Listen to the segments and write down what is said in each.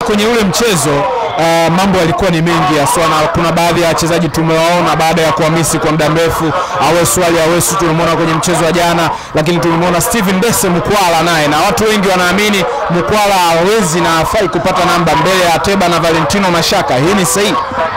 kwenye ule mchezo uh, mambo yalikuwa ni mengi haswa, na kuna baadhi ya wachezaji tumewaona baada ya kuhamisi kwa muda mrefu. Awesu Ali Awesu tumemwona kwenye mchezo wa jana, lakini tumemwona Steven Dese Mkwala naye, na watu wengi wanaamini Mkwala hawezi na hafai kupata namba mbele ya Ateba na Valentino Mashaka. Hii ni sahihi?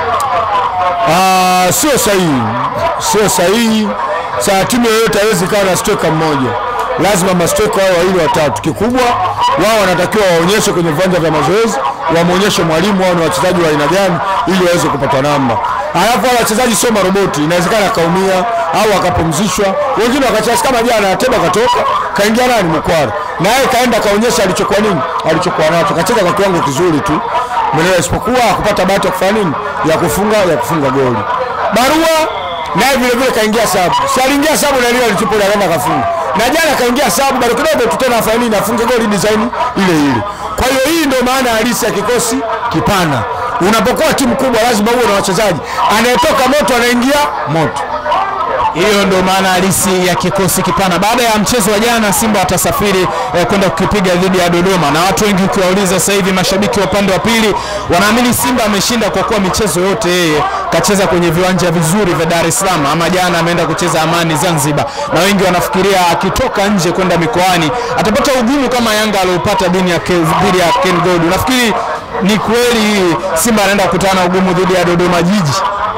Ah, sio sahihi, sio sahihi. Saa timu yoyote haiwezi kawa na stoka mmoja, lazima mastoka wao wawili watatu. Kikubwa wao wanatakiwa waonyeshe kwenye viwanja vya mazoezi, wamwonyeshe mwalimu wao ni wachezaji wa aina gani, ili waweze kupata namba. Alafu wale wachezaji sio maroboti, inawezekana akaumia au akapumzishwa, wengine wakacheza kama jana. Ateba katoka kaingia nani Mkwara, na yeye kaenda kaonyesha alichokuwa nini, alichokuwa nacho, kacheza kwa kiwango kizuri tu Mwenyewe isipokuwa hakupata bahati ya kufanya nini, ya kufunga ya kufunga goli. Barua naye vile vile kaingia sabu, si aliingia sabu na ile alichopole akaenda kafunga, na jana kaingia sabu bado kidogo tu tena afanye nini, afunge goli design ile ile. Kwa hiyo hii ndio maana halisi ya kikosi kipana. Unapokuwa timu kubwa, lazima uwe na wachezaji, anayetoka moto anaingia moto. Hiyo ndio maana halisi ya kikosi kipana. Baada ya mchezo wa jana, Simba watasafiri eh, kwenda kukipiga dhidi ya Dodoma, na watu wengi ukiwauliza sasa hivi, mashabiki wa upande wa pili wanaamini Simba ameshinda kwa kuwa michezo yote yeye kacheza kwenye viwanja vizuri vya Dar es Salaam, ama jana ameenda kucheza Amani Zanzibar, na wengi wanafikiria akitoka nje kwenda mikoani atapata ugumu kama Yanga aliopata dhidi ya Ke- dhidi ya Ken Gold. Unafikiri ni kweli Simba anaenda kukutana na ugumu dhidi ya Dodoma Jiji?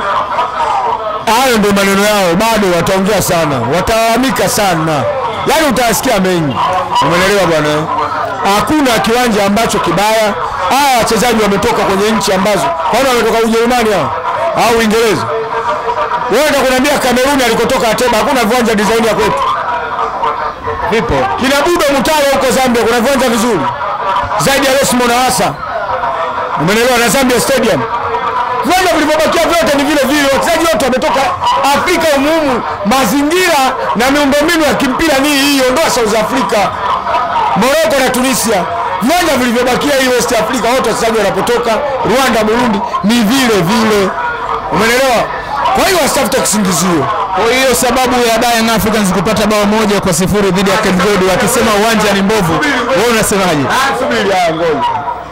Hayo ndio maneno yao, bado wataongea sana, watalalamika sana, yaani utawasikia mengi. Umeelewa bwana? eh? Hakuna kiwanja ambacho kibaya. Hawa wachezaji wametoka kwenye nchi ambazo, kwaona wametoka Ujerumani hao au Uingereza. Wewe ndio kuniambia Kameruni alikotoka Ateba hakuna viwanja design ya kwetu. Vipo. Kina Budo Mutale huko Zambia kuna viwanja vizuri zaidi ya Lesmo na Asa. Umeelewa na Zambia Stadium. Viwanja vilivyobakia vyote ni vile vile, wachezaji wote wametoka Afrika umumu, mazingira na miundombinu ya kimpira ni hii, ondoa South Africa, Morocco na Tunisia. Viwanja vilivyobakia hii West Africa, wote wachezaji wanapotoka Rwanda, Burundi ni vile vile, umeelewa? Kwa hiyo wasitafute kisingizio. Kwa hiyo sababu ya Young Africans kupata bao moja kwa sifuri dhidi ya Ken Gold wakisema uwanja ni mbovu, wewe unasemaje? Ah, subiri haya, ngoja.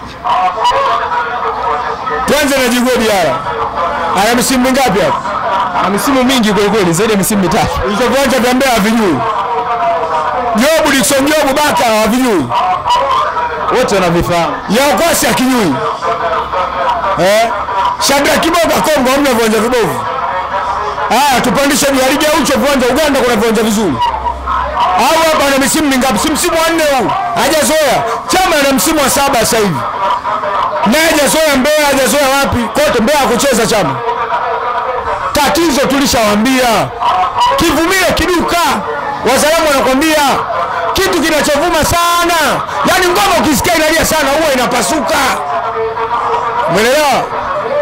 Tuanze na Djigui Diarra. Ana misimu mingapi hapa? Na misimu mingi kweli kweli, zaidi ya misimu mitatu. Hizo viwanja vya Mbeya havijui. Jobu Dickson Jobu Baka havijui. Wote wanavifahamu. Yaokwasi akijui. Eh? Shabra Kiboga Kongo hamna viwanja vibovu. Ah, tupandishe juu ya ligi ya ucho viwanja Uganda kuna viwanja vizuri. Au hapa ana misimu mingapi? Si msimu wa nne huu. Hajazoea. Chama ana msimu wa saba sasa hivi. Naye hajazoea Mbeya, hajazoea wapi? Kote Mbeya kucheza chama. Tatizo tulishawaambia. Kivumile kiduka. Wazalamu wanakwambia kitu kinachovuma sana, yaani ngoma ukisikia inalia sana huwa inapasuka. Umeelewa?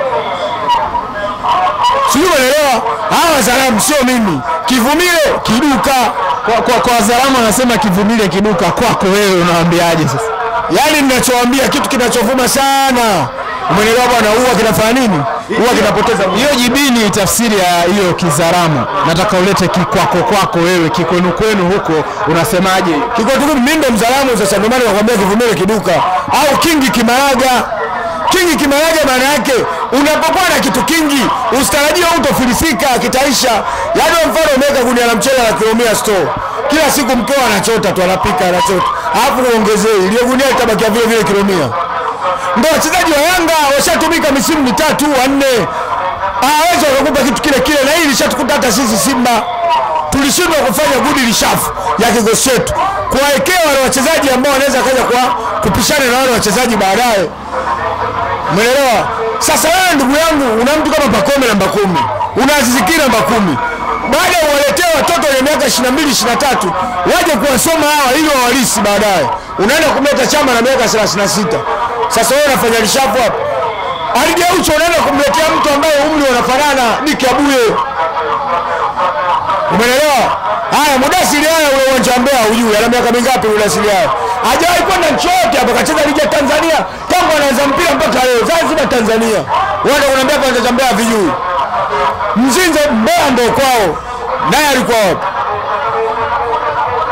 Sijui umeelewa? Hawa wazalamu sio mimi. Kivumile kiduka. Kwa, kwa, kwa wazalamu wanasema kivumile kiduka, kwako wewe unawaambiaje sasa? Yaani ninachowaambia kitu kinachovuma sana. Umeelewa bwana, huwa kinafanya nini? Huwa kinapoteza Hiyo jibini tafsiri ya hiyo kizaramu, nataka ulete kikwako kwako wewe, kikwenu kwenu huko unasemaje? Kiko tu mimi ndo mzalamu sasa, ndio maana nakwambia kivumile kiduka au kingi kimaraga. Kingi kimaraga maana yake unapokuwa na kitu kingi usitarajie utofilisika kitaisha. Yaani kwa mfano umeweka gunia la mchele la kilo 100 store, kila siku mkeo anachota tu, anapika anachota, alafu uongezee ile gunia litabakia vile vile kilo 100. Ndio wachezaji wa Yanga washatumika misimu mitatu wanne, hawezi wakakupa kitu kile kile, na hii ilishatukuta hata sisi Simba tulishindwa kufanya good rishafu ya kikosi chetu, kuwaekea wale wachezaji ambao wanaweza kaja kwa kupishana na wale wachezaji baadaye. Umeelewa? Sasa wewe ndugu yangu, una mtu kama Pakome namba kumi, una Aziz Ki namba kumi, baada ya uwaletee watoto wenye miaka 22 23 waje kuwasoma hawa ili wawalisi baadaye, unaenda kumleta chama na miaka 36. Sasa wewe unafanya rishafu hapa Aligeucho, unaenda kumletea mtu ambaye umri unafanana Diki Abuye. Umeelewa? Haya, Mudasiri haya ule uwanja wa Mbeya hujui ana miaka mingapi Mudasiri haya? Hajawahi kwenda nchi yote hapa kacheza ligi ya Tanzania tangu anaanza mpira mpaka leo. Zanzibar Tanzania. Wanda kunaambia kwanza cha Mbeya vijui. Mzinze Mbeya ndio kwao. Naye alikuwa wapi?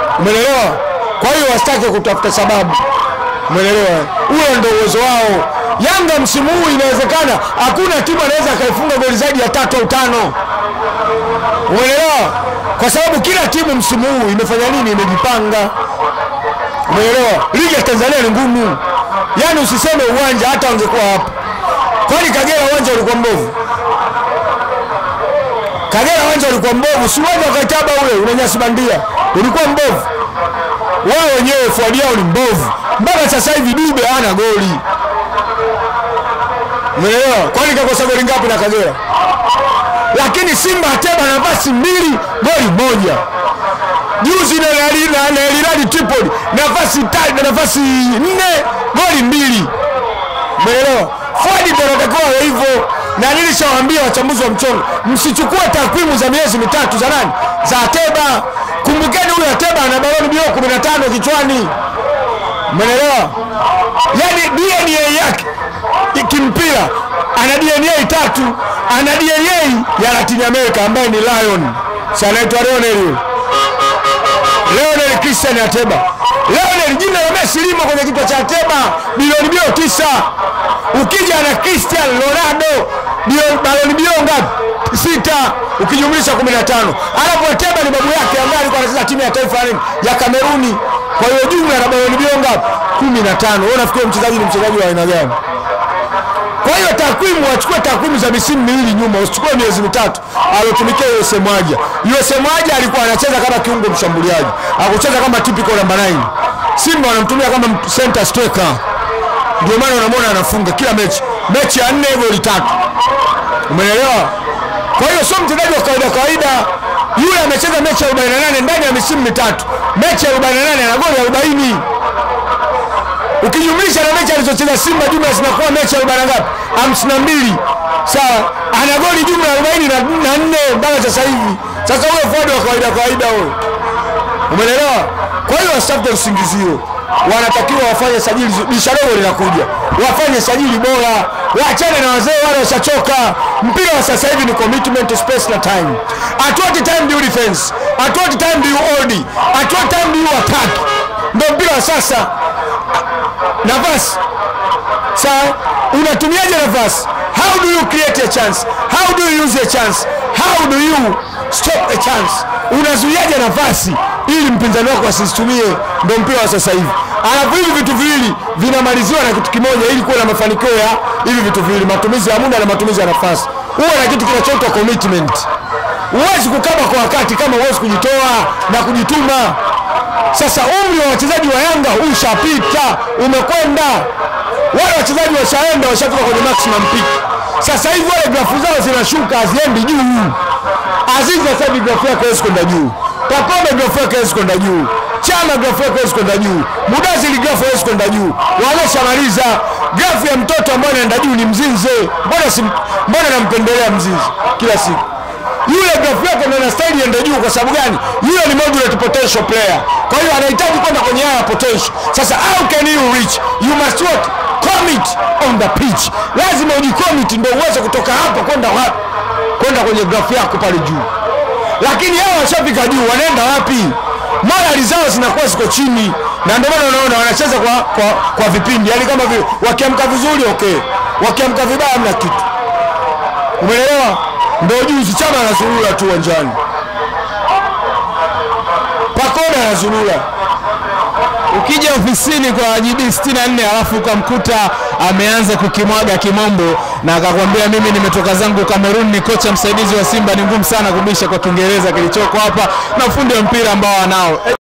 Umeelewa? Kwa hiyo wasitake kutafuta sababu. Umeelewa? Huo ndio uwezo wao. Yanga msimu huu inawezekana hakuna timu anaweza akaifunga goli zaidi ya tatu au tano. Umeelewa? Kwa sababu kila timu msimu huu imefanya nini? Imejipanga. Umeelewa? Ligi ya Tanzania ni ngumu, yaani usiseme uwanja, hata wangekuwa hapa. Kwani Kagera uwanja ulikuwa mbovu? Kagera uwanja ulikuwa mbovu, si uwanja wa Kaitaba ule una nyasi bandia, ulikuwa mbovu. Wao wenyewe fuadi yao ni mbovu, mpaka sasa hivi Dube hana goli. Umeelewa? Kwani kakosa goli ngapi na Kagera? Lakini Simba Ateba nafasi mbili goli moja. Juzi na na- na- na El Hilal Tripoli nafasi tatu na nafasi nne goli mbili. Umeelewa? Fuadi ndio anatakiwa awe hivyo, na nilishawaambia wachambuzi wa mchongo, msichukue takwimu za miezi mitatu za nani, za Ateba. Kumbukeni huyu Ateba ana baloni bio 15 kichwani. Umeelewa? Yaani DNA yake kimpira ana DNA tatu, ana DNA ya Latin America ambaye ni Lion, si anaitwa Lionel yule. Lionel Christian Ateba. Lionel jina la Messi limo kwenye kichwa cha Ateba, bilioni bio tisa. Ukija na Cristiano Ronaldo bio- baloni bio ngapi? Sita, ukijumlisha 15. Alafu Ateba ni babu yake ambaye alikuwa anacheza timu ya taifa ya nini? ya Kameruni. Kwa hiyo jumla na baloni bio ngapi? 15. Wewe unafikiri mchezaji ni mchezaji wa aina gani? Kwa hiyo takwimu, wachukue takwimu za misimu miwili nyuma, usichukue miezi mitatu alotumikia USM Mwaja. USM Mwaja alikuwa anacheza kama kiungo mshambuliaji, akucheza kama typical namba 9. Simba wanamtumia kama center striker, ndio maana unamwona anafunga kila mechi, mechi ya nne goli tatu. Umeelewa? Kwa hiyo sio mchezaji wa kawaida kawaida. Yule amecheza mechi ya 48 ndani ya misimu mitatu, mechi ya 48 ana goli 40 ukijumlisha na mechi alizocheza Simba jumla zinakuwa mechi arobaini na ngapi? hamsini na mbili. Sawa, ana goli jumla arobaini na na nne mpaka sasa hivi. Sasa huyo fuadi wa kawaida kawaida huyo, umeelewa? Kwa hiyo wasitafute usingizio, wanatakiwa wafanye sajili. Dirisha dogo linakuja, wafanye sajili bora, waachane na wazee wale washachoka. Mpira wa sasa hivi ni commitment, space na time. At what time do you defense? At what time do you hold? At what time do you attack? Ndio mpira wa sasa nafasi sawa unatumiaje nafasi how do you create a chance how do you use a chance how do you stop a chance unazuiaje nafasi ili mpinzani wako asizitumie ndo mpira wa sasa hivi alafu hivi vitu viwili vinamaliziwa na kitu kimoja ili kuwa na mafanikio ya hivi vitu viwili matumizi ya muda na matumizi ya nafasi huwa na kitu kinachoitwa commitment huwezi kukaba kwa wakati kama huwezi kujitoa na kujituma sasa umri wa wachezaji wa Yanga ushapita, umekwenda. Wale wachezaji washaenda, washafika kwenye maximum peak. Sasa hivi wale grafu zao zinashuka, haziendi juu. Azizi sasa hivi grafu yake haiwezi kwenda juu, Pakome grafu yake haiwezi kwenda juu, Chama grafu yake haiwezi kwenda juu, Mudazili grafu haiwezi kwenda juu. Wameshamaliza grafu ya mtoto ambaye anaenda juu ni Mzinze. Mbona si, mbona nampendelea Mzinze kila siku yule grafu yake ndio inastahili iende juu. Kwa sababu gani? Yule ni moderate potential player, kwa hiyo anahitaji kwenda kwenye haya potential. Sasa how can you reach? You must what? Commit on the pitch. Lazima ujicommit ndio uweze kutoka hapa kwenda wapi? Kwenda kwenye grafu yako pale juu. Lakini hao washafika juu, wanaenda wapi? Morali zao zinakuwa ziko chini, na ndio maana unaona wanacheza kwa, kwa, kwa vipindi, yaani kama vile wakiamka vizuri okay, wakiamka vibaya hamna kitu. Umeelewa? Ndio juzi Chama anazurura tu uwanjani, Pakome anazurura. Ukija ofisini kwa GB 64 alafu ukamkuta ameanza kukimwaga kimombo na akakwambia mimi nimetoka zangu Kamerun, ni kocha msaidizi wa Simba, ni ngumu sana kubisha kwa Kiingereza kilichoko hapa na ufundi wa mpira ambao wanao. E,